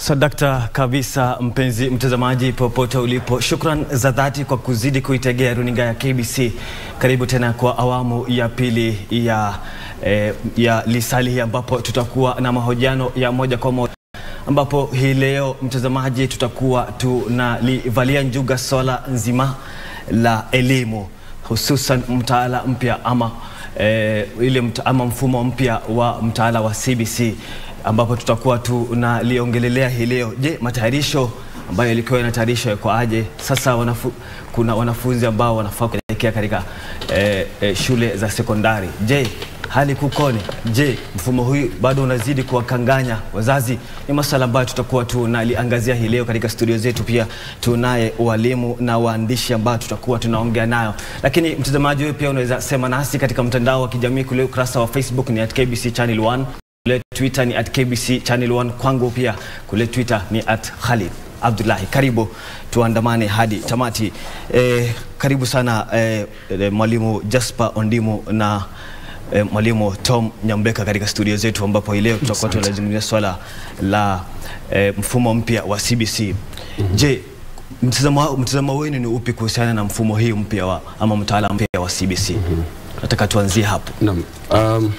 Sadakta kabisa, mpenzi mtazamaji popote ulipo, shukran za dhati kwa kuzidi kuitegea runinga ya KBC. Karibu tena kwa awamu ya pili ya, eh, ya lisali hii ambapo tutakuwa na mahojiano ya moja kwa moja ambapo hii leo mtazamaji, tutakuwa tunalivalia njuga swala nzima la elimu hususan mtaala mpya ama, eh, ile mta, ama mfumo mpya wa mtaala wa CBC ambapo tutakuwa tunaliongelelea hii leo. Je, matayarisho ambayo yalikuwa yanatayarishwa yako aje? Sasa wanafu, kuna wanafunzi ambao wanafaa kuelekea katika eh, eh, shule za sekondari. Je, hali kukone? Je, mfumo huu bado unazidi kuwakanganya wazazi? Ni masuala ambayo tutakuwa tunaliangazia hii leo katika studio zetu. Pia tunaye walimu na waandishi ambao tutakuwa tunaongea nayo, lakini mtazamaji, wewe pia unaweza sema nasi katika mtandao wa kijamii kule, ukurasa wa Facebook ni at KBC Channel 1 kule Twitter ni at KBC Channel 1, kwangu pia kule Twitter ni at Khalid Abdullahi. Karibu tuandamane hadi tamati. Eh, karibu sana eh, eh, mwalimu Jasper Ondimo na eh, mwalimu Tom Nyambeka katika studio zetu ambapo hii leo tutakuwa tunazungumzia swala la eh, mfumo mpya wa CBC. Mm -hmm. Je, mtazamo mtazamo wenu ni upi kuhusiana na mfumo hii mpya wa ama mtaala mpya wa CBC? Mm -hmm. Nataka tuanzie hapo. Naam. Um,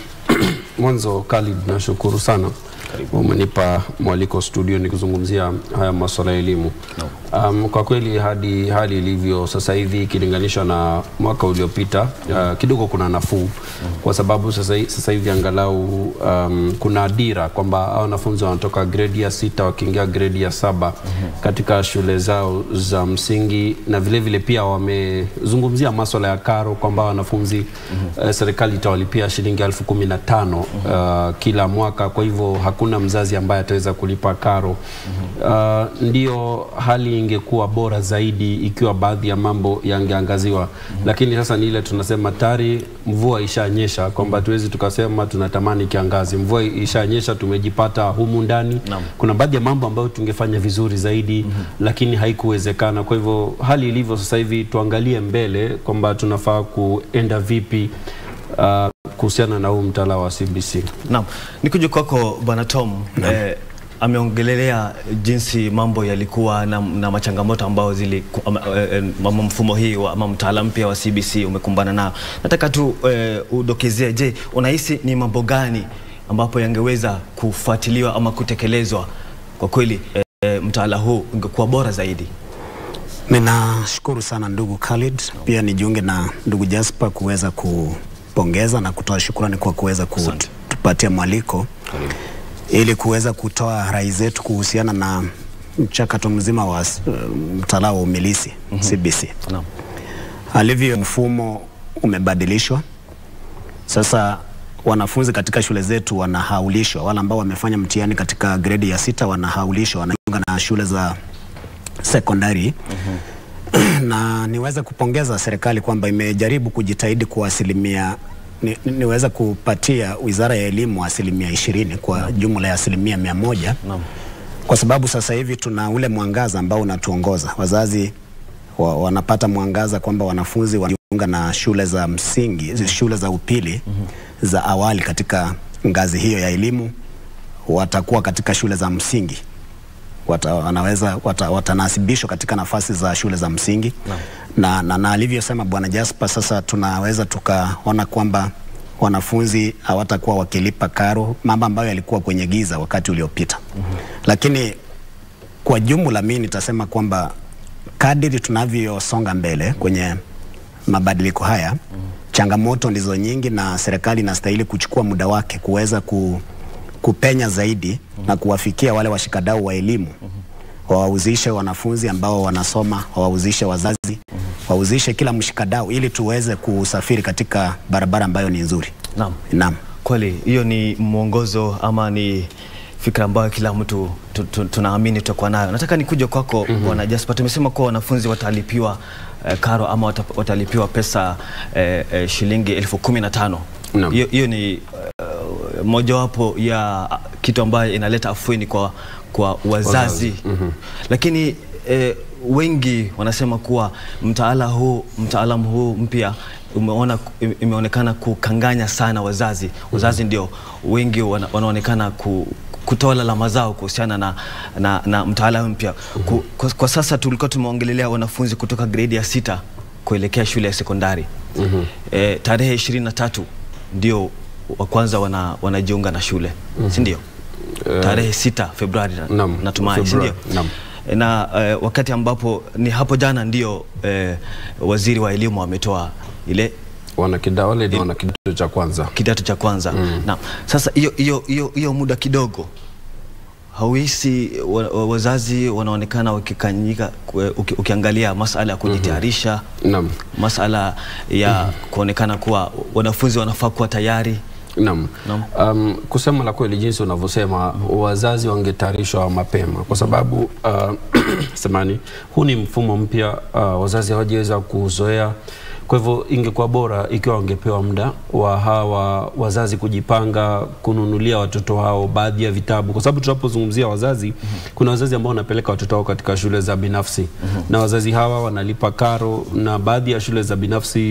mwanzo Khalid, nashukuru sana umenipa mwaliko studio ni kuzungumzia haya masuala ya elimu no. Um, kwa kweli hadi hali ilivyo sasa hivi ikilinganishwa na mwaka uliopita uh, kidogo kuna nafuu mm. kwa sababu sasa, sasa hivi angalau um, kuna dira kwamba hao wanafunzi wanatoka gredi ya sita wakiingia gredi ya saba mm -hmm. katika shule zao za msingi na vile vile pia wamezungumzia masuala ya karo kwamba wanafunzi mm -hmm. uh, serikali itawalipia shilingi elfu kumi na tano mm -hmm. uh, kila mwaka kwa hivyo hakuna mzazi ambaye ataweza kulipa karo mm -hmm. uh, ndio hali ingekuwa bora zaidi ikiwa baadhi ya mambo yangeangaziwa mm -hmm. lakini sasa ni ile tunasema tayari mvua ishanyesha kwamba tuwezi tukasema tunatamani kiangazi mvua ishanyesha tumejipata humu ndani Naam. kuna baadhi ya mambo ambayo tungefanya vizuri zaidi mm -hmm. lakini haikuwezekana kwa hivyo hali ilivyo sasa hivi tuangalie mbele kwamba tunafaa kuenda vipi uh, kuhusiana na huu mtaala wa CBC. Naam, nikuje kwako bwana Tom. Eh, ameongelelea jinsi mambo yalikuwa na, na machangamoto ambayo zili ama, eh, ama mfumo hii wa, ama mtaala mpya wa CBC umekumbana nao. Nataka tu eh, udokezee, je, unahisi ni mambo gani ambapo yangeweza kufuatiliwa ama kutekelezwa kwa kweli eh, mtaala huu ungekuwa bora zaidi? Ninashukuru sana ndugu Khalid, pia nijiunge na ndugu Jasper kuweza kupongeza na kutoa shukrani kwa kuweza kutupatia mwaliko ili kuweza kutoa rai zetu kuhusiana na mchakato mzima wa uh, mtaala wa umilisi mm -hmm. CBC. Naam. Alivyo mfumo umebadilishwa sasa, wanafunzi katika shule zetu wanahaulishwa, wale ambao wamefanya mtihani katika gredi ya sita wanahaulishwa, wanajiunga na shule za sekondari mm -hmm. na niweze kupongeza serikali kwamba imejaribu kujitahidi kwa asilimia ni, niweza kupatia Wizara ya Elimu asilimia ishirini kwa no. jumla ya asilimia mia moja no. kwa sababu sasa hivi tuna ule mwangaza ambao unatuongoza. Wazazi wa, wanapata mwangaza kwamba wanafunzi wanajiunga na shule za msingi, mm. shule za upili mm -hmm. za awali katika ngazi hiyo ya elimu watakuwa katika shule za msingi wata, wanaweza wata, watanasibishwa katika nafasi za shule za msingi no. na, na, na alivyosema Bwana Jasper, sasa tunaweza tukaona kwamba wanafunzi hawatakuwa wakilipa karo, mambo ambayo yalikuwa kwenye giza wakati uliopita. mm -hmm. Lakini kwa jumla mimi nitasema kwamba kadiri tunavyosonga mbele kwenye mabadiliko haya mm -hmm. changamoto ndizo nyingi, na serikali inastahili kuchukua muda wake kuweza ku kupenya zaidi mm -hmm. na kuwafikia wale washikadau wa elimu mm -hmm. wawauzishe wanafunzi ambao wanasoma, wawauzishe wazazi mm -hmm. wauzishe kila mshikadau ili tuweze kusafiri katika barabara ambayo ni nzuri. Naam. Naam. Kweli hiyo ni mwongozo ama ni fikra ambayo kila mtu tu, tu, tunaamini tutakuwa nayo. Nataka nikuje kwako mm -hmm. Bwana Jasper, tumesema kuwa wanafunzi watalipiwa eh, karo ama watalipiwa pesa eh, eh, shilingi elfu kumi na tano. Hiyo no. ni uh, mojawapo ya kitu ambayo inaleta afueni kwa, kwa wazazi mm -hmm. Lakini eh, wengi wanasema kuwa mtaala huu mtaalamu huu mpya umeona imeonekana kukanganya sana wazazi. Wazazi ndio wengi wana, wanaonekana ku, kutoa lalama zao kuhusiana na, na, na mtaala mpya. Ku- Kwa, kwa sasa tulikuwa tumeongelelea wanafunzi kutoka gredi ya sita kuelekea shule ya sekondari e, tarehe ishirini na tatu ndio wa kwanza wana, wanajiunga na shule si ndio? tarehe sita Februari na- Naam, natumai si ndio? Februari, naam. E, na eh, wakati ambapo ni hapo jana ndio eh, waziri wa elimu ametoa ile wana kida, wale ni wana kidato cha kwanza kidato cha kwanza na sasa hiyo hiyo hiyo hiyo muda kidogo hauhisi wa, wa, wazazi wanaonekana wakikanyika kwe- uki, ukiangalia masala ya kujitayarisha Naam. masala ya kuonekana kuwa wanafunzi wanafaa kuwa tayari Naam. Naam. Um, kusema la kweli jinsi unavyosema wazazi wangetayarishwa mapema kwa sababu uh, samani huu ni mfumo mpya uh, wazazi hawajaweza kuzoea kwa hivyo ingekuwa bora ikiwa wangepewa muda wa hawa wazazi kujipanga kununulia watoto wao baadhi ya vitabu, kwa sababu tunapozungumzia wazazi, kuna wazazi ambao wanapeleka watoto wao katika shule za binafsi na wazazi hawa wanalipa karo, na baadhi ya shule za binafsi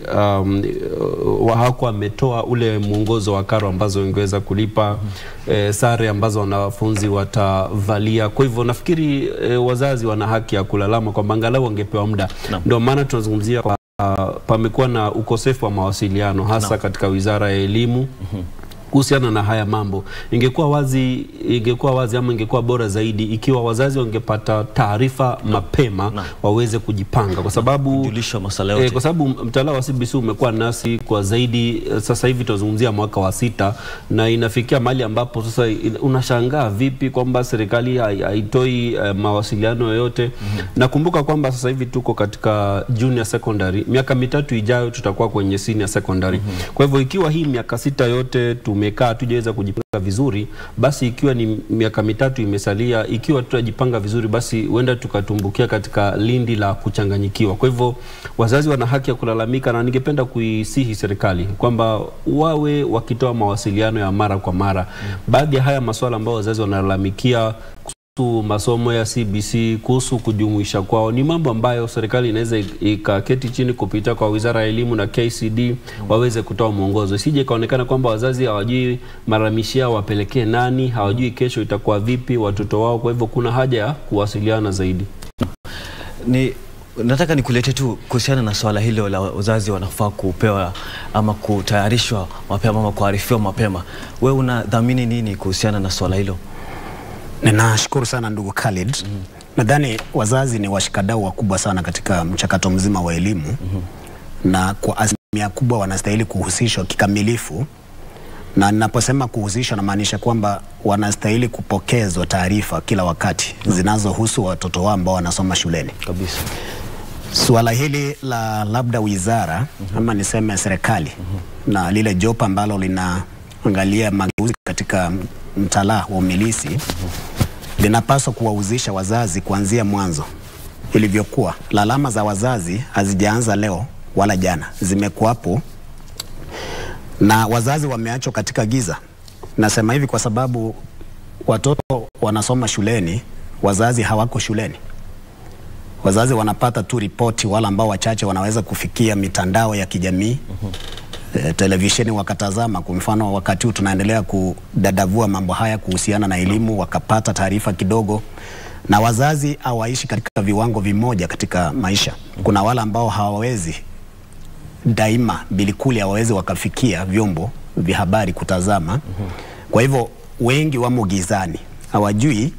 um, wa- hawakuwa wametoa ule mwongozo wa karo ambazo ingeweza kulipa eh, sare ambazo wanafunzi watavalia. Kwa hivyo nafikiri eh, wazazi wana haki ya kulalama kwamba angalau wangepewa muda. Naam. Ndio maana tunazungumzia kwa Uh, pamekuwa na ukosefu wa mawasiliano hasa katika Wizara ya Elimu kuhusiana na haya mambo. Ingekuwa wazi, ingekuwa wazi ama ingekuwa bora zaidi ikiwa wazazi wangepata taarifa mapema Naam. waweze kujipanga, kwa sababu Kujulisha masala yote. Eh, kwa sababu mtaala wa CBC umekuwa nasi kwa zaidi eh, sasa hivi tunazungumzia mwaka wa sita, na inafikia mahali ambapo sasa in- unashangaa vipi kwamba serikali hai- haitoi eh, mawasiliano yoyote. Nakumbuka kwamba sasa hivi tuko katika junior secondary, miaka mitatu ijayo tutakuwa kwenye senior secondary. Kwa hivyo ikiwa hii miaka sita yote tumekaa tujaweza kujipanga vizuri, basi ikiwa ni miaka mitatu imesalia, ikiwa tutajipanga vizuri, basi huenda tukatumbukia katika lindi la kuchanganyikiwa. Kwa hivyo wazazi wana haki ya kulalamika, na ningependa kuisihi serikali kwamba wawe wakitoa mawasiliano ya mara kwa mara. Baadhi ya haya masuala ambayo wazazi wanalalamikia kuhusu masomo ya CBC, kuhusu kujumuisha kwao, ni mambo ambayo serikali inaweza ik- ikaketi chini kupitia kwa Wizara ya Elimu na KCD waweze kutoa mwongozo, isije ikaonekana kwamba wazazi hawajui malalamishi yao wapelekee nani, hawajui kesho itakuwa vipi watoto wao. Kwa hivyo kuna haja ya kuwasiliana zaidi. ni nataka nikulete tu kuhusiana na swala hilo la wazazi wanafaa kupewa ama kutayarishwa mapema ama kuarifiwa mapema. Wewe unadhamini nini kuhusiana na swala hilo? Ninashukuru sana ndugu Khalid. Nadhani wazazi ni washikadau wakubwa sana katika mchakato mzima wa elimu na kwa asilimia kubwa wanastahili kuhusishwa kikamilifu, na ninaposema kuhusishwa namaanisha kwamba wanastahili kupokezwa taarifa kila wakati zinazohusu watoto wao ambao wanasoma shuleni. Kabisa. Suala hili la labda wizara ama niseme serikali na lile jopo ambalo linaangalia mageuzi katika mtaala wa umilisi linapaswa kuwahusisha wazazi kuanzia mwanzo ilivyokuwa. Lalama za wazazi hazijaanza leo wala jana, zimekuwapo na wazazi wameachwa katika giza. Nasema hivi kwa sababu watoto wanasoma shuleni, wazazi hawako shuleni wazazi wanapata tu ripoti, wale ambao wachache wanaweza kufikia mitandao ya kijamii eh, televisheni wakatazama. Kwa mfano, wakati huu tunaendelea kudadavua mambo haya kuhusiana na elimu, wakapata taarifa kidogo, na wazazi hawaishi katika viwango vimoja katika maisha. Kuna wale ambao hawawezi daima bilikuli hawawezi wakafikia vyombo vya habari kutazama. Kwa hivyo wengi wamo gizani, hawajui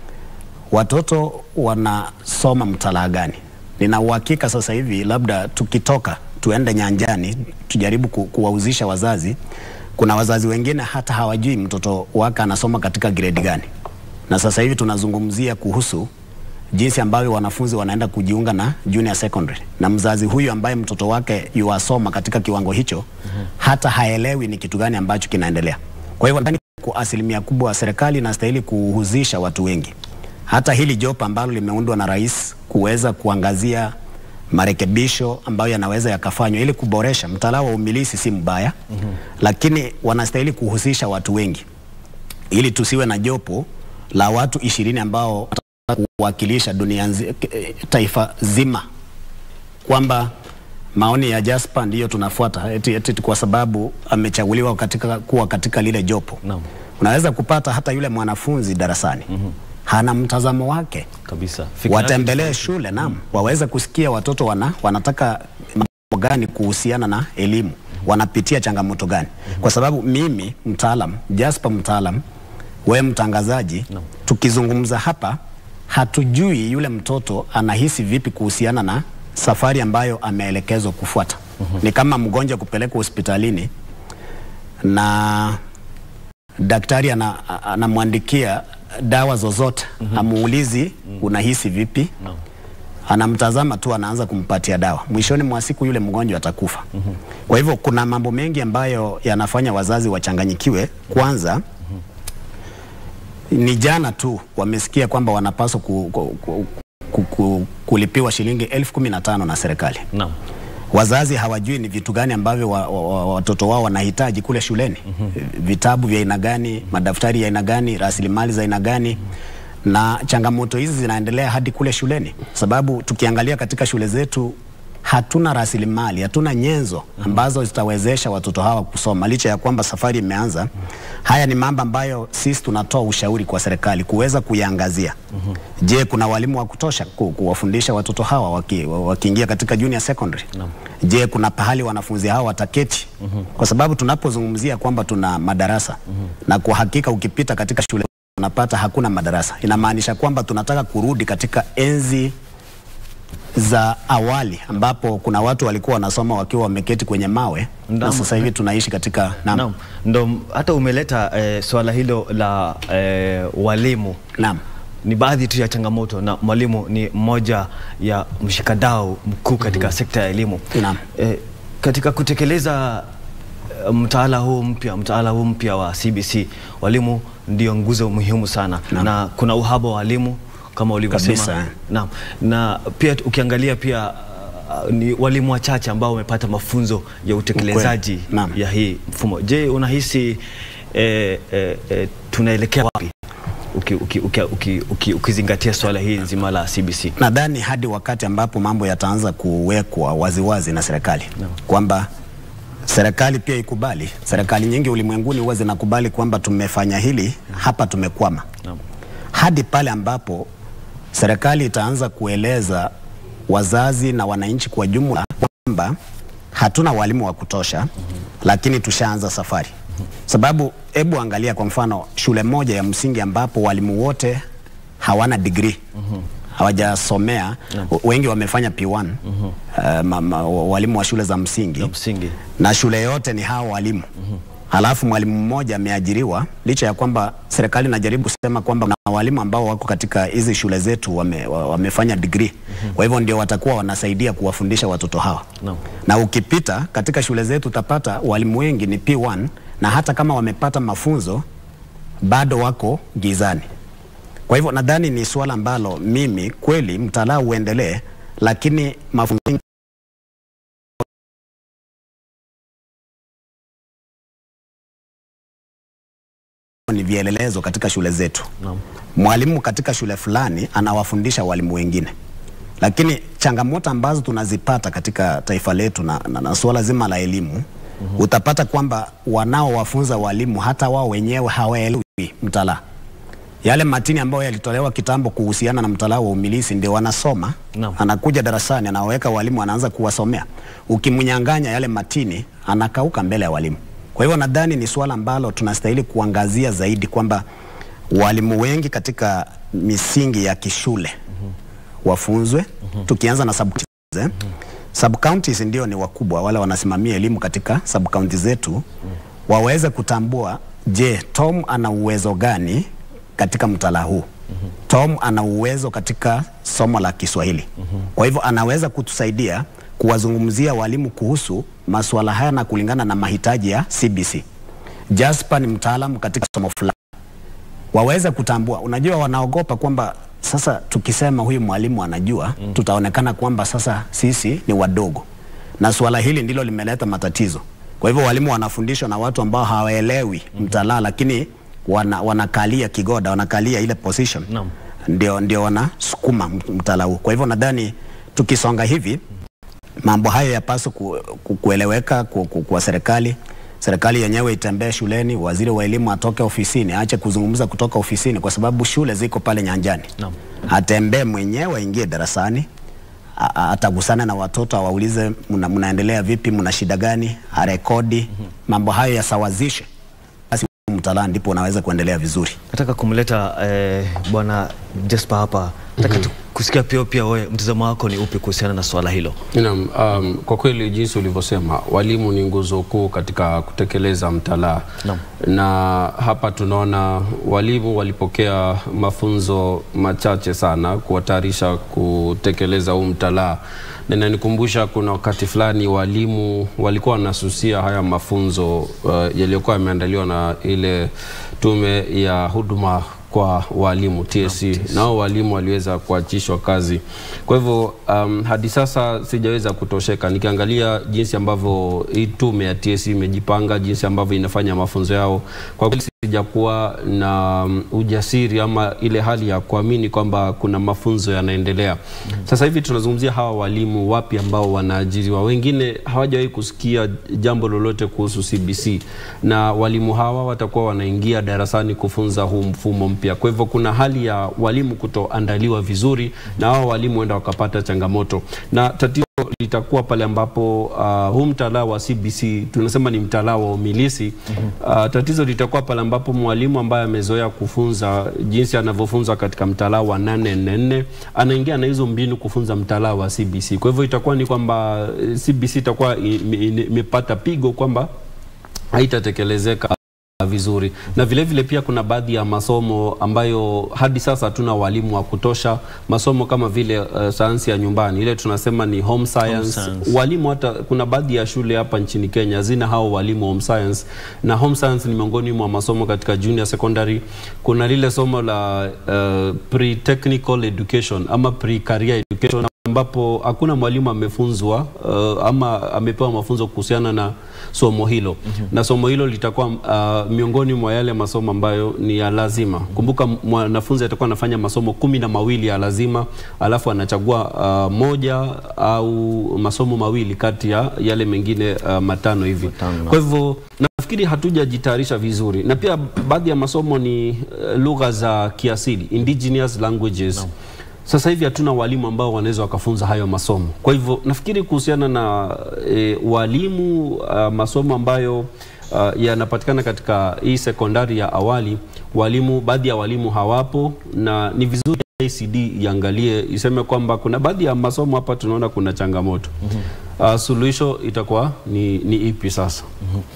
watoto wanasoma mtalaa gani. Nina uhakika sasa hivi labda tukitoka tuende nyanjani tujaribu ku, kuwahusisha wazazi. Kuna wazazi wengine hata hawajui mtoto wake anasoma katika grade gani, na sasa hivi tunazungumzia kuhusu jinsi ambavyo wanafunzi wanaenda kujiunga na junior secondary, na mzazi huyu ambaye mtoto wake yuwasoma katika kiwango hicho hata haelewi ni kitu gani ambacho kinaendelea. Kwa hivyo ndani kwa asilimia kubwa serikali inastahili kuhusisha watu wengi hata hili jopo ambalo limeundwa na rais kuweza kuangazia marekebisho ambayo yanaweza yakafanywa ili kuboresha mtaala wa umilisi si mbaya mm-hmm. lakini wanastahili kuhusisha watu wengi ili tusiwe na jopo la watu ishirini ambao watataka kuwakilisha dunia nzi, eh, taifa zima kwamba maoni ya Jasper ndiyo tunafuata eti, eti kwa sababu amechaguliwa katika, kuwa katika lile jopo Naam. unaweza kupata hata yule mwanafunzi darasani hana mtazamo wake kabisa. Fikra yake watembelee shule naam, waweze kusikia watoto wana, wanataka mambo gani kuhusiana na elimu, wanapitia changamoto gani, kwa sababu mimi mtaalam, Jasper mtaalam, we mtangazaji, tukizungumza hapa hatujui yule mtoto anahisi vipi kuhusiana na safari ambayo ameelekezwa kufuata. Ni kama mgonjwa kupelekwa hospitalini na daktari ana- a- anamwandikia dawa zozote amuulizi unahisi vipi Naam. anamtazama tu anaanza kumpatia dawa mwishoni mwa siku yule mgonjwa atakufa kwa hivyo kuna mambo mengi ambayo yanafanya wazazi wachanganyikiwe kwanza ni jana tu wamesikia kwamba wanapaswa ku, ku, ku, ku, ku, kulipiwa shilingi elfu kumi na tano na serikali Naam. wazazi hawajui ni vitu gani ambavyo wa, wa, wa, watoto wao wanahitaji kule shuleni vitabu vya aina gani madaftari ya aina gani rasilimali za aina gani na changamoto hizi zinaendelea hadi kule shuleni sababu tukiangalia katika shule zetu hatuna rasilimali hatuna nyenzo ambazo zitawezesha watoto hawa kusoma licha ya kwamba safari imeanza haya ni mambo ambayo sisi tunatoa ushauri kwa serikali kuweza kuyaangazia je kuna walimu wa kutosha ku, kuwafundisha watoto hawa waki- wa- wakiingia katika junior secondary je kuna pahali wanafunzi hawa wataketi kwa sababu tunapozungumzia kwamba tuna madarasa na kwa hakika ukipita katika shule unapata hakuna madarasa inamaanisha kwamba tunataka kurudi katika enzi za awali ambapo kuna watu walikuwa wanasoma wakiwa wameketi kwenye mawe na Naam. sasa hivi tunaishi katika naam. Naam. Ndo hata umeleta eh, swala hilo la eh, walimu Naam. ni baadhi tu ya changamoto na mwalimu ni mmoja ya mshikadau mkuu katika sekta ya elimu. Naam. Eh, katika kutekeleza eh, mtaala huu mpya mtaala huu mpya wa CBC walimu ndio nguzo muhimu sana Naam. na kuna uhaba wa walimu kama ulivyosema. Kabisa. Naam. Na pia ukiangalia pia uh, ni walimu wachache ambao wamepata mafunzo ya utekelezaji Ukweli. Naam. ya hii mfumo. Je, unahisi eh, eh, eh, tunaelekea wapi uki, uki, uki, uki, uki, ukizingatia swala hili nzima la CBC? nadhani hadi wakati ambapo mambo yataanza kuwekwa waziwazi na serikali kwamba serikali pia ikubali. Serikali nyingi ulimwenguni huwa zinakubali kwamba tumefanya hili hapa, tumekwama. Naam. Hadi pale ambapo serikali itaanza kueleza wazazi na wananchi kwa jumla kwamba hatuna walimu wa kutosha, lakini tushaanza safari. Sababu hebu angalia kwa mfano shule moja ya msingi ambapo walimu wote hawana degree hawajasomea, wengi wamefanya P1 uh, ma, ma, walimu wa shule za msingi Ya msingi. na shule yote ni hao walimu halafu mwalimu mmoja ameajiriwa licha ya kwamba serikali inajaribu kusema kwamba na walimu ambao wako katika hizi shule zetu wame, wa- wamefanya degree kwa hivyo ndio watakuwa wanasaidia kuwafundisha watoto hawa Naam. na ukipita katika shule zetu utapata walimu wengi ni P1 na hata kama wamepata mafunzo bado wako gizani kwa hivyo nadhani ni suala ambalo mimi kweli mtaala uendelee lakini mafunzo ni vielelezo katika shule zetu. Naam. Mwalimu katika shule fulani anawafundisha walimu wengine, lakini changamoto ambazo tunazipata katika taifa letu na, na, na suala zima la elimu utapata kwamba wanaowafunza walimu hata wao wenyewe hawaelewi mtaala. Yale matini ambayo yalitolewa kitambo kuhusiana na mtaala wa umilisi ndio wanasoma. Naam. Anakuja darasani anaweka walimu, anaanza kuwasomea. Ukimnyang'anya yale matini, anakauka mbele ya walimu. Kwa hivyo nadhani ni suala ambalo tunastahili kuangazia zaidi kwamba walimu wengi katika misingi ya kishule wafunzwe, tukianza na sub counties, eh? Sub counties ndio ni wakubwa wale wanasimamia elimu katika sub counties zetu, waweze kutambua, je, Tom ana uwezo gani katika mtaala huu? Tom ana uwezo katika somo la Kiswahili. Kwa hivyo anaweza kutusaidia kuwazungumzia walimu kuhusu masuala haya na kulingana na mahitaji ya CBC. Jasper ni mtaalamu katika somo fulani waweze kutambua. Unajua, wanaogopa kwamba sasa tukisema huyu mwalimu anajua mm. tutaonekana kwamba sasa sisi ni wadogo, na suala hili ndilo limeleta matatizo. Kwa hivyo walimu wanafundishwa na watu ambao hawaelewi mm. mtaala, lakini wana, wanakalia kigoda, wanakalia ile position Naam. ndio, ndio wanasukuma mtaala huu. Kwa hivyo nadhani tukisonga hivi mambo hayo yapaswa ku, ku, kueleweka ku, ku, kwa serikali. Serikali yenyewe itembee shuleni, waziri wa elimu atoke ofisini, aache kuzungumza kutoka ofisini, kwa sababu shule ziko pale nyanjani. Naam. Atembee mwenyewe, aingie darasani, a- a- atagusana na watoto, awaulize mna, mnaendelea vipi, mna shida gani, arekodi mambo hayo yasawazishe, basi mtaala ndipo unaweza kuendelea vizuri. Nataka kumleta eh, bwana Jesper hapa. Nataka tu kusikia pia pia wewe mtazamo wako ni upi kuhusiana na swala hilo? Naam, um, kwa kweli jinsi ulivyosema, walimu ni nguzo kuu katika kutekeleza mtaala Naam. na hapa tunaona walimu walipokea mafunzo machache sana kuwatayarisha kutekeleza huu mtaala, na inanikumbusha kuna wakati fulani walimu walikuwa wanasusia haya mafunzo uh, yaliyokuwa yameandaliwa na ile tume ya huduma kwa walimu TSC, nao walimu waliweza kuachishwa kazi. Kwa hivyo um, hadi sasa sijaweza kutosheka nikiangalia jinsi ambavyo hii tume ya TSC imejipanga, jinsi ambavyo inafanya mafunzo yao. Kwa kweli sijakuwa na um, ujasiri ama ile hali ya kuamini kwamba kuna mafunzo yanaendelea. Sasa hivi tunazungumzia hawa walimu wapi ambao wanaajiriwa, wengine hawajawahi kusikia jambo lolote kuhusu CBC, na walimu hawa watakuwa wanaingia darasani kufunza huu mfumo mpya. Kwa hivyo kuna hali ya walimu kutoandaliwa vizuri, na hao walimu huenda wakapata changamoto, na tatizo litakuwa pale ambapo uh, huu mtaala wa CBC tunasema ni mtaala wa umilisi. Uh, tatizo litakuwa pale ambapo mwalimu ambaye amezoea kufunza jinsi anavyofunza katika mtaala wa 844 anaingia na hizo mbinu kufunza mtaala wa CBC. Kwa hivyo itakuwa ni kwamba eh, CBC itakuwa i- i- imepata pigo kwamba haitatekelezeka vizuri na vile vile pia kuna baadhi ya masomo ambayo hadi sasa hatuna walimu wa kutosha. Masomo kama vile uh, sayansi ya nyumbani ile tunasema ni home science. science. Walimu hata kuna baadhi ya shule hapa nchini Kenya zina hao walimu home science, na home science ni miongoni mwa masomo katika junior secondary. Kuna lile somo la uh, pre technical education ama pre career education ambapo hakuna mwalimu amefunzwa uh, ama amepewa mafunzo kuhusiana na somo hilo na somo hilo litakuwa uh, miongoni mwa yale masomo ambayo ni ya lazima. Kumbuka mwanafunzi atakuwa anafanya masomo kumi na mawili ya lazima, alafu anachagua uh, moja au masomo mawili kati ya yale mengine uh, matano hivi. Matano. Kwa hivyo nafikiri hatujajitayarisha vizuri, na pia baadhi ya masomo ni uh, lugha za kiasili indigenous languages sasa hivi hatuna walimu ambao wanaweza wakafunza hayo masomo. Kwa hivyo nafikiri kuhusiana na e, walimu uh, masomo ambayo uh, yanapatikana katika hii sekondari ya awali, walimu baadhi ya walimu hawapo, na ni vizuri ACD iangalie iseme kwamba kuna baadhi ya masomo hapa tunaona kuna changamoto. Uh, suluhisho itakuwa ni, ni ipi sasa?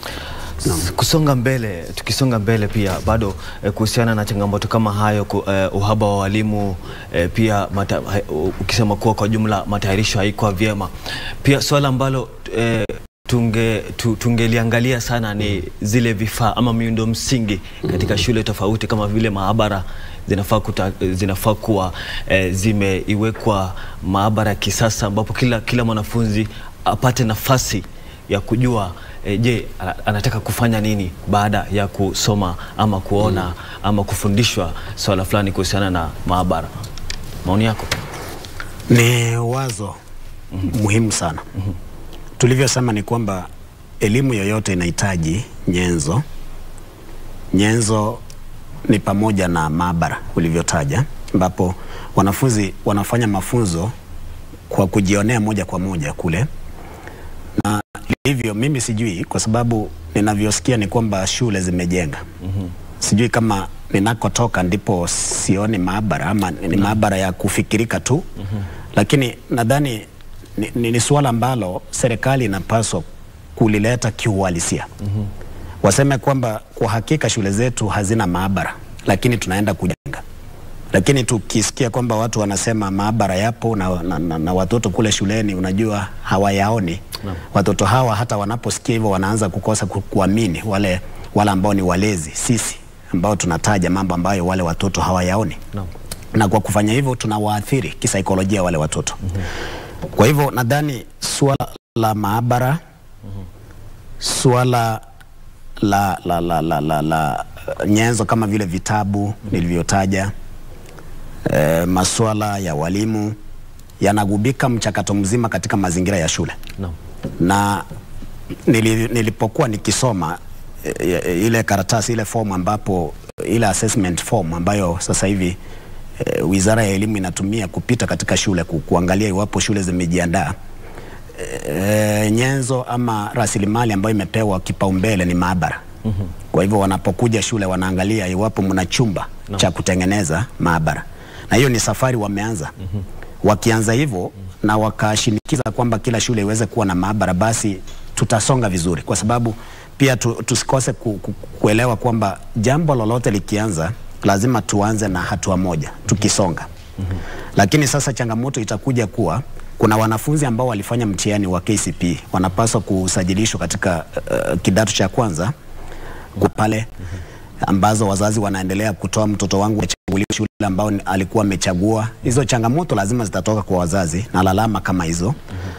S- Kusonga mbele, tukisonga mbele pia bado eh, kuhusiana na changamoto kama hayo ku, eh, uhaba wa walimu eh, pia mata, ha, u- ukisema kuwa kwa jumla matayarisho haikuwa vyema. Pia swala ambalo eh, tunge tu, tungeliangalia sana ni zile vifaa ama miundo msingi katika shule tofauti kama vile maabara zinafaa, kuta, zinafaa kuwa eh, zimeiwekwa maabara ya kisasa ambapo kila, kila mwanafunzi apate nafasi ya kujua e, je, ana- anataka kufanya nini baada ya kusoma ama kuona ama kufundishwa swala fulani kuhusiana na maabara. Maoni yako? Ni wazo muhimu sana. Tulivyosema ni kwamba elimu yoyote inahitaji nyenzo. Nyenzo ni pamoja na maabara ulivyotaja, ambapo wanafunzi wanafanya mafunzo kwa kujionea moja kwa moja kule, na hivyo mimi sijui, kwa sababu ninavyosikia ni kwamba shule zimejenga sijui kama ninakotoka ndipo sioni maabara ama ni maabara ya kufikirika tu lakini nadhani ni, ni, ni suala ambalo serikali inapaswa kulileta kiuhalisia waseme kwamba kwa hakika shule zetu hazina maabara lakini tunaenda kujenga lakini tukisikia kwamba watu wanasema maabara yapo na, na, na, na watoto kule shuleni unajua hawayaoni watoto hawa hata wanaposikia hivyo wanaanza kukosa ku, kuamini wale wale ambao ni walezi sisi ambao tunataja mambo ambayo wale watoto hawayaoni Naam. na kwa kufanya hivyo tunawaathiri kisaikolojia wale watoto kwa hivyo nadhani suala la maabara suala la, la, la, la, la, la uh, nyenzo kama vile vitabu nilivyotaja e, masuala ya walimu yanagubika mchakato mzima katika mazingira ya shule Naam. na nili, nilipokuwa nikisoma e, e, ile karatasi ile form ambapo ile assessment form ambayo sasa hivi e, Wizara ya Elimu inatumia kupita katika shule ku, kuangalia iwapo shule zimejiandaa e, nyenzo ama rasilimali ambayo imepewa kipaumbele ni maabara. Mm-hmm. Kwa hivyo wanapokuja shule wanaangalia iwapo mna chumba no. cha kutengeneza maabara, na hiyo ni safari wameanza. Mm-hmm. Wakianza hivyo mm-hmm. na wakashinikiza kwamba kila shule iweze kuwa na maabara, basi tutasonga vizuri, kwa sababu pia tu, tusikose ku, ku, kuelewa kwamba jambo lolote likianza lazima tuanze na hatua moja tukisonga. Mm-hmm. Lakini sasa changamoto itakuja kuwa kuna wanafunzi ambao walifanya mtihani wa KCPE wanapaswa kusajilishwa katika uh, kidato cha kwanza kwa pale ambazo wazazi wanaendelea kutoa mtoto wangu achaguliwe shule ambao ni- alikuwa amechagua. Hizo changamoto lazima zitatoka kwa wazazi na lalama kama hizo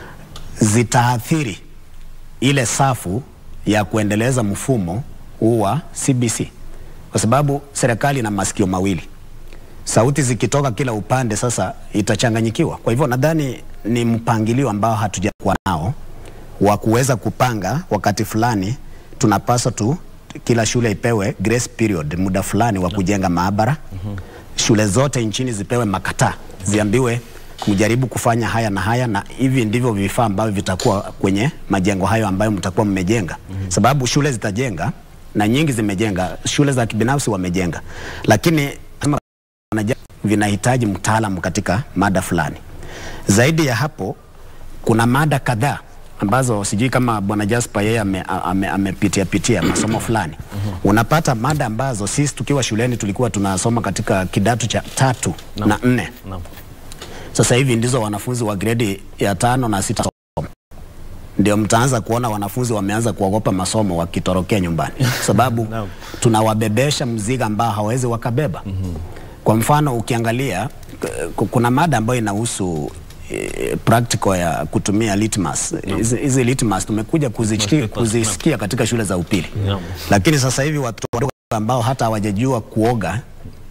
zitaathiri ile safu ya kuendeleza mfumo huu wa CBC, kwa sababu serikali ina masikio mawili sauti zikitoka kila upande, sasa itachanganyikiwa. Kwa hivyo nadhani ni mpangilio ambao hatujakuwa nao wa kuweza kupanga wakati fulani tunapaswa tu kila shule ipewe grace period, muda fulani wa kujenga maabara. Shule zote nchini zipewe makataa, ziambiwe mjaribu kufanya haya na haya, na hivi ndivyo vifaa ambavyo vitakuwa kwenye majengo hayo ambayo mtakuwa mmejenga, sababu shule zitajenga na nyingi zimejenga, shule za kibinafsi wamejenga, lakini kama wanaja- vinahitaji mtaalamu katika mada fulani. Zaidi ya hapo, kuna mada kadhaa ambazo sijui kama bwana Jasper yeye amepitia ame, amepitia pitia masomo fulani. Unapata mada ambazo sisi tukiwa shuleni tulikuwa tunasoma katika kidato cha tatu na nne. Naam. Sasa hivi ndizo wanafunzi wa gredi ya tano na sita soma. Ndio mtaanza kuona wanafunzi wameanza kuogopa masomo wakitorokea nyumbani, sababu Naam. tunawabebesha mzigo ambao hawawezi wakabeba. Kwa mfano ukiangalia k- kuna mada ambayo inahusu eh, practical ya kutumia litmus. Hizi hizi litmus tumekuja kuzichiki- papers, kuzisikia katika shule za upili, Naam. lakini sasa hivi watoto wadogo ambao hata hawajajua kuoga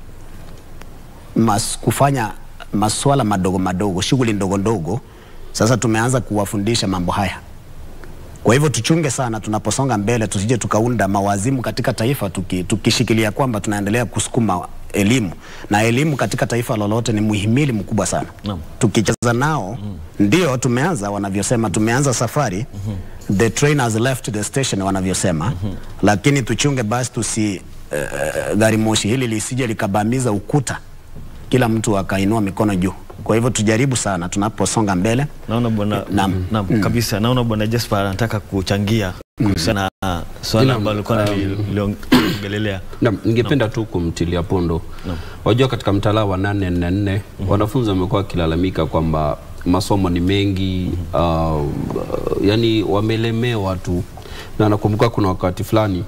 mas, kufanya masuala madogo madogo, shughuli ndogo ndogo, sasa tumeanza kuwafundisha mambo haya. Kwa hivyo tuchunge sana tunaposonga mbele, tusije tukaunda mawazimu katika taifa tuki, tukishikilia kwamba tunaendelea kusukuma elimu, na elimu katika taifa lolote ni muhimili mkubwa sana. Naam. Tukicheza nao ndio tumeanza, wanavyosema tumeanza safari the train has left the station wanavyosema, lakini tuchunge basi tusi uh, gari moshi hili lisije likabamiza ukuta, kila mtu akainua mikono juu. Kwa hivyo tujaribu sana tunaposonga mbele. Naona bwana Naam. naam, kabisa. Naona bwana Jasper anataka kuchangia kuhusiana na swala Naam, ambalo alikuwa analiongelelea. Na, ningependa tu kumtilia pondo. Wajua katika mtaala wa nane nne nne wanafunzi wamekuwa wakilalamika kwamba masomo ni mengi uh, yani wamelemewa tu, na nakumbuka kuna wakati fulani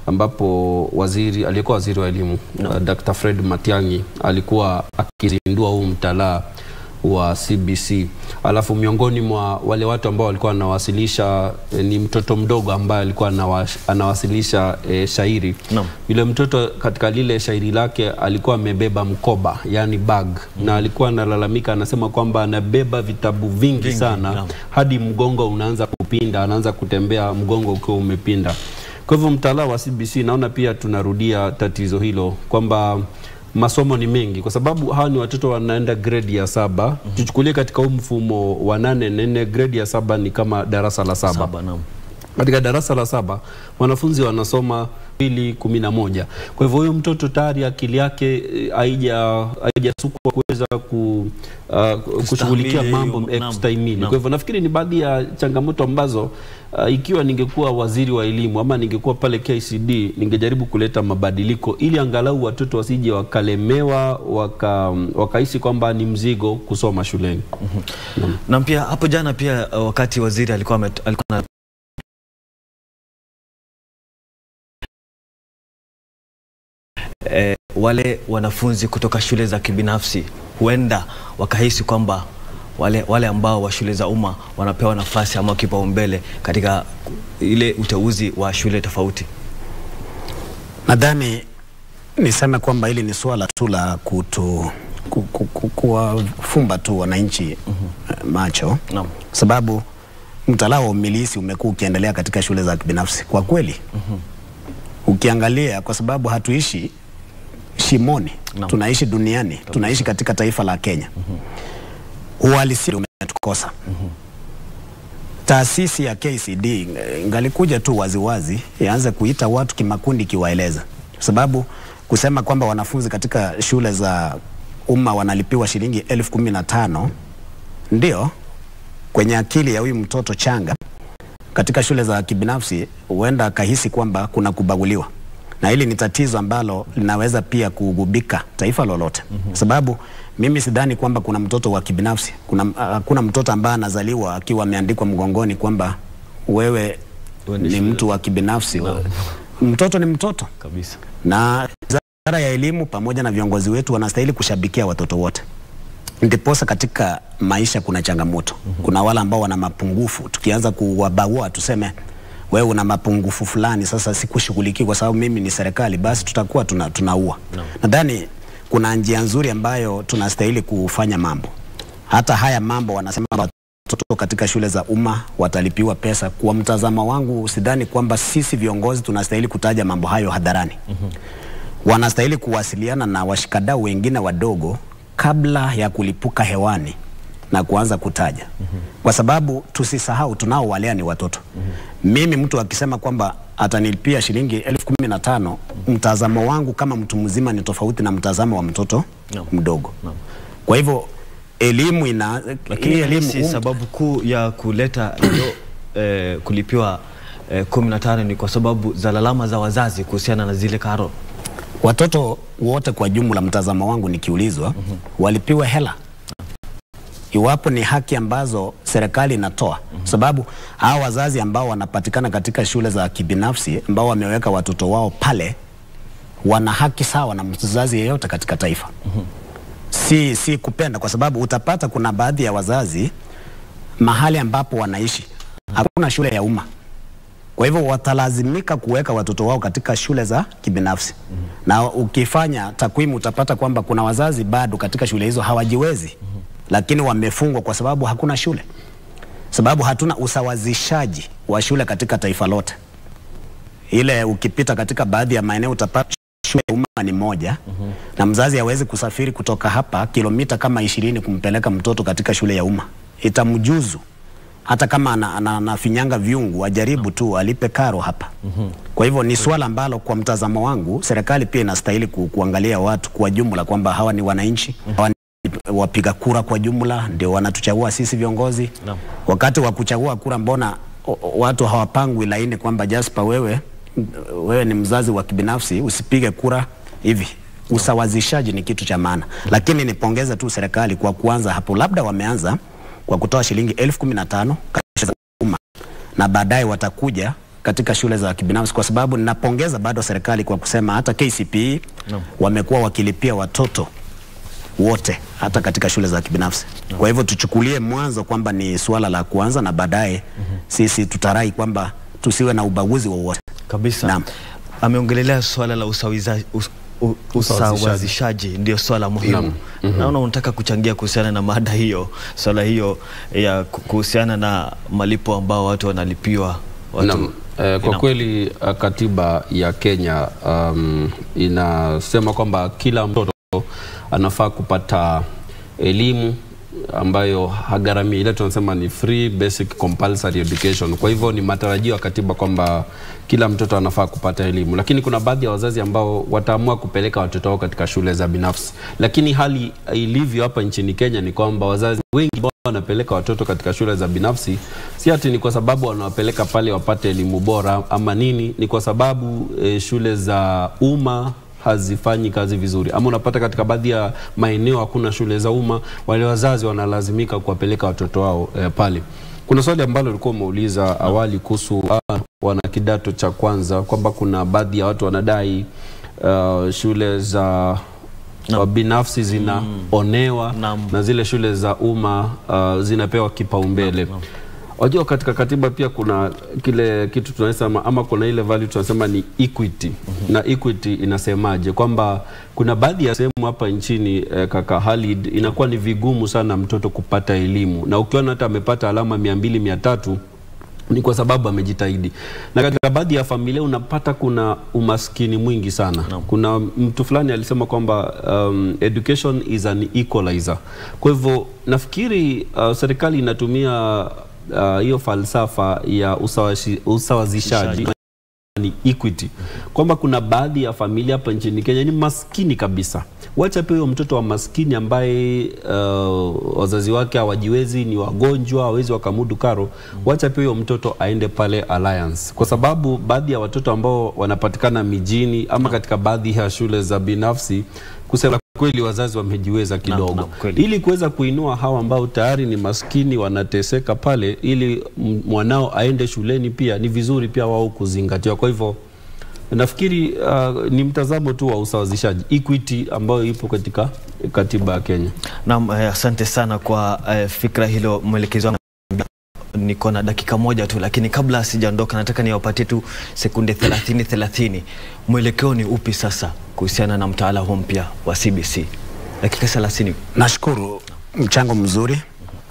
ambapo waziri aliyekuwa waziri wa elimu uh, Dr. Fred Matiang'i alikuwa akizindua huu mtaala wa CBC. Alafu miongoni mwa wale watu ambao walikuwa wanawasilisha eh, ni mtoto mdogo ambaye alikuwa anawa- anawasilisha eh, shairi. Naam. Yule mtoto katika lile shairi lake alikuwa amebeba mkoba, yani bag, na alikuwa analalamika, anasema kwamba anabeba vitabu vingi, Vingi, sana naam. hadi mgongo unaanza kupinda, anaanza kutembea mgongo ukiwa umepinda. Kwa hivyo mtaala wa CBC naona pia tunarudia tatizo hilo kwamba masomo ni mengi kwa sababu hawa ni watoto wanaenda grade ya saba. Tuchukulie katika huu mfumo wa nane nene, grade ya saba ni kama darasa la saba Saba, naam. katika darasa la saba wanafunzi wanasoma mbili kumi na moja. Kwa hivyo huyo mtoto tayari akili yake eh, haija haijasukwa kuweza ku, uh, kushughulikia Kustahimili mambo hiyo, eh, naam, kustahimili. naam. Kwa hivyo nafikiri ni baadhi ya changamoto ambazo uh, ikiwa ningekuwa waziri wa elimu ama ningekuwa pale KCD ningejaribu kuleta mabadiliko ili angalau watoto wasije wakalemewa waka, wakahisi kwamba ni mzigo kusoma shuleni. Na pia hapo jana pia uh, wakati waziri alikuwa amet- alikuwa na eh, wale wanafunzi kutoka shule za kibinafsi huenda wakahisi kwamba wale, wale ambao wa shule za umma wanapewa nafasi ama kipaumbele katika ile uteuzi wa shule tofauti. Nadhani niseme kwamba hili ni suala tu la kutu ku- ku- ku- kuwafumba tu wananchi eh, macho Naam. sababu mtaala wa umilisi umekuwa ukiendelea katika shule za kibinafsi kwa kweli ukiangalia, kwa sababu hatuishi shimoni Naam. tunaishi duniani, tunaishi katika taifa la Kenya. Uhalisia umetukosa. Taasisi ya KCD eh, ingalikuja tu waziwazi ianze kuita watu kimakundi, ikiwaeleza, kwa sababu kusema kwamba wanafunzi katika shule za umma wanalipiwa shilingi elfu kumi na tano ndio kwenye akili ya huyu mtoto changa katika shule za kibinafsi huenda akahisi kwamba kuna kubaguliwa, na hili ni tatizo ambalo linaweza pia kugubika taifa lolote mm-hmm. Sababu mimi sidhani kwamba kuna mtoto wa kibinafsi, kuna hakuna mtoto ambaye anazaliwa akiwa ameandikwa mgongoni kwamba wewe Wewe ni ni shule. mtu wa kibinafsi. Mtoto ni mtoto, kabisa. na wizara ya elimu pamoja na viongozi wetu wanastahili kushabikia watoto wote. Ndiposa katika maisha kuna changamoto. Kuna wale ambao wana mapungufu, tukianza kuwabagua tuseme wewe una mapungufu fulani, sasa sikushughulikii kwa sababu mimi ni serikali, basi tutakuwa tuna, tunaua. Nadhani kuna njia nzuri ambayo tunastahili kufanya mambo. Hata haya mambo wanasema watoto katika shule za umma watalipiwa pesa. Kwa mtazamo wangu, sidhani kwamba sisi viongozi tunastahili kutaja mambo hayo hadharani wanastahili kuwasiliana na washikadau wengine wadogo kabla ya kulipuka hewani na kuanza kutaja kwa sababu tusisahau tunaowalea ni watoto mimi mtu akisema kwamba atanilipia shilingi elfu kumi na tano mtazamo wangu kama mtu mzima ni tofauti na mtazamo wa mtoto Naam. mdogo Naam. kwa hivyo elimu ina Lakini hii elimu si sababu kuu ya kuleta hiyo eh, kulipiwa eh, kumi na tano ni kwa sababu za lalama za wazazi kuhusiana na zile karo. watoto wote kwa jumla, mtazamo wangu nikiulizwa, walipiwe hela iwapo ni haki ambazo serikali inatoa, sababu hawa wazazi ambao wanapatikana katika shule za kibinafsi ambao wameweka watoto wao pale wana haki sawa na mzazi yeyote katika taifa. Si, si kupenda, kwa sababu utapata kuna baadhi ya wazazi mahali ambapo wanaishi hakuna shule ya umma kwa hivyo watalazimika kuweka watoto wao katika shule za kibinafsi mm -hmm. na ukifanya takwimu utapata kwamba kuna wazazi bado katika shule hizo hawajiwezi mm -hmm. lakini wamefungwa kwa sababu hakuna shule, sababu hatuna usawazishaji wa shule katika taifa lote. Ile ukipita katika baadhi ya maeneo utapata shule ya umma ni moja mm -hmm. na mzazi hawezi kusafiri kutoka hapa kilomita kama ishirini kumpeleka mtoto katika shule ya umma, itamjuzu hata kama anafinyanga ana, anafinyanga viungu ajaribu tu alipe karo hapa. mm-hmm. Kwa hivyo ni swala ambalo kwa mtazamo wangu serikali pia inastahili ku, kuangalia watu kwa jumla kwamba hawa ni wananchi mm-hmm. hawa ni wapiga kura kwa jumla, ndio wanatuchagua sisi viongozi Naam. wakati wa kuchagua kura, mbona o- o- watu hawapangwi laini kwamba Jasper, wewe wewe ni mzazi wa kibinafsi usipige kura hivi. Usawazishaji ni kitu cha maana, lakini nipongeze tu serikali kwa kuanza hapo, labda wameanza kwa kutoa shilingi elfu kumi na tano katika shule za umma na baadaye watakuja katika shule za kibinafsi, kwa sababu ninapongeza bado serikali kwa kusema hata KCPE Naam. wamekuwa wakilipia watoto wote hata katika shule za kibinafsi. Kwa hivyo tuchukulie mwanzo kwamba ni suala la kuanza na baadaye sisi tutarai kwamba tusiwe na ubaguzi wowote. Kabisa. Naam. Ameongelelea swala la usawiza, us, u, usawazishaji ndio swala muhimu. Naona unataka kuchangia kuhusiana na mada hiyo, swala hiyo ya ku- kuhusiana na malipo ambao watu wanalipiwa watu. Naam. Eh, kwa Naam. kweli uh, katiba ya Kenya um, inasema kwamba kila mtoto anafaa kupata elimu ambayo hagharamii, ile tunasema ni free basic compulsory education. Kwa hivyo ni matarajio ya katiba kwamba kila mtoto anafaa kupata elimu, lakini kuna baadhi ya wazazi ambao wataamua kupeleka watoto wao katika shule za binafsi, lakini hali ilivyo hapa nchini Kenya ni kwamba wazazi wengi ambao wanapeleka watoto katika shule za binafsi si ati ni kwa sababu wanawapeleka pale wapate elimu bora ama nini, ni kwa sababu e, shule za umma hazifanyi kazi vizuri, ama unapata katika baadhi ya maeneo hakuna shule za umma, wale wazazi wanalazimika kuwapeleka watoto wao e, pale. Kuna swali ambalo ulikuwa umeuliza awali kuhusu ah, wana kidato cha kwanza kwamba kuna baadhi ya watu wanadai uh, shule za Naam. wa binafsi zinaonewa Naam. na zile shule za umma uh, zinapewa kipaumbele. Wajua, katika katiba pia kuna kile kitu tunasema ama kuna ile value tunasema ni equity. Na equity inasemaje? Kwamba kuna baadhi ya sehemu hapa nchini eh, kaka Halid, inakuwa ni vigumu sana mtoto kupata elimu, na ukiona hata amepata alama mia mbili mia tatu ni kwa sababu amejitahidi, na katika baadhi ya familia unapata kuna umaskini mwingi sana Naam. kuna mtu fulani alisema kwamba um, education is an equalizer. Kwa hivyo nafikiri uh, serikali inatumia uh, hiyo falsafa ya usawashi, usawazishaji ni equity, kwamba kuna baadhi ya familia hapa nchini Kenya ni maskini kabisa. Wacha pia huyo mtoto wa maskini ambaye uh, wazazi wake hawajiwezi, ni wagonjwa, hawezi wakamudu karo, wacha pia huyo mtoto aende pale Alliance, kwa sababu baadhi ya watoto ambao wanapatikana mijini ama katika baadhi ya shule za binafsi, kusema kweli wazazi wamejiweza kidogo naam, kweli. ili kuweza kuinua hawa ambao tayari ni maskini wanateseka pale, ili m- mwanao aende shuleni, pia ni vizuri pia wao kuzingatiwa. Kwa hivyo nafikiri uh, ni mtazamo tu wa usawazishaji equity ambayo ipo katika katiba ya Kenya. Naam, eh, asante sana kwa eh, fikra hilo mwelekezi wangu. Niko na dakika moja tu, lakini kabla sijaondoka, nataka niwapatie tu sekunde 30 30. Mwelekeo ni upi sasa kuhusiana na mtaala huu mpya wa CBC? Dakika 30. Nashukuru, mchango mzuri.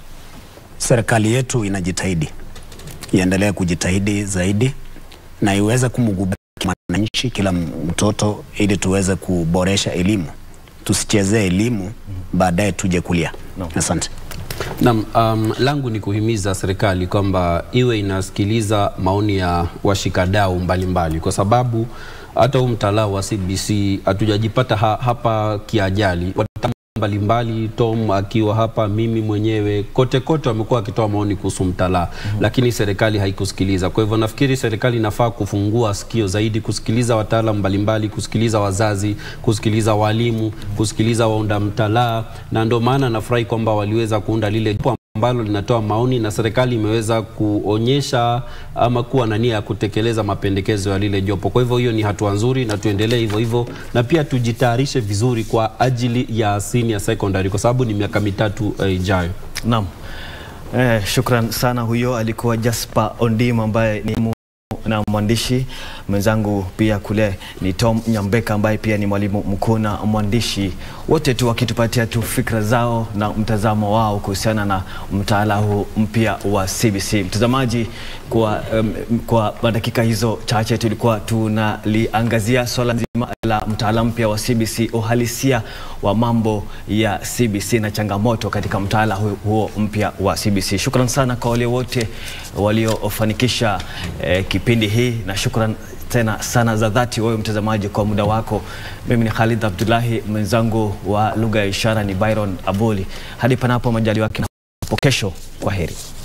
Serikali yetu inajitahidi, iendelee kujitahidi zaidi na iweze kumgubaki mwananchi, kila mtoto, ili tuweze kuboresha elimu. Tusichezee elimu, baadaye tuje kulia. Naam. Asante. Naam, um, langu ni kuhimiza serikali kwamba iwe inasikiliza maoni ya washikadau mbalimbali, kwa sababu hata huu mtaala wa CBC hatujajipata ha, hapa kiajali. Wataalamu mbalimbali, Tom akiwa hapa, mimi mwenyewe, kote kote wamekuwa wakitoa maoni kuhusu mtaala lakini serikali haikusikiliza. Kwa hivyo nafikiri serikali inafaa kufungua sikio zaidi, kusikiliza wataalamu mbalimbali, kusikiliza wazazi, kusikiliza walimu, kusikiliza waunda mtaala, na ndio maana nafurahi kwamba waliweza kuunda lile jopo ambalo linatoa maoni na serikali imeweza kuonyesha ama kuwa na nia ya kutekeleza mapendekezo ya lile jopo. Kwa hivyo hiyo ni hatua nzuri na tuendelee hivyo hivyo, na pia tujitayarishe vizuri kwa ajili ya senior secondary, kwa sababu ni miaka mitatu eh, ijayo. Naam. Eh, shukran sana. Huyo alikuwa Jasper Ondim ambaye ni mu na mwandishi mwenzangu pia kule ni Tom Nyambeka ambaye pia ni mwalimu mkuu na mwandishi, wote tu wakitupatia tu fikra zao na mtazamo wao kuhusiana na mtaala huu mpya wa CBC. Mtazamaji, kwa, um, kwa dakika hizo chache tulikuwa tunaliangazia swala nzima la mtaala mpya wa CBC, uhalisia wa mambo ya CBC na changamoto katika mtaala hu- huo mpya wa CBC. Shukran sana kwa wale wote waliofanikisha eh, kipindi hii na shukran tena sana za dhati wewe mtazamaji kwa muda wako. Mimi ni Khalid Abdullahi, mwenzangu wa lugha ya ishara ni Byron Abuli. Hadi panapo majaliwa yake hapo kesho, kwa heri.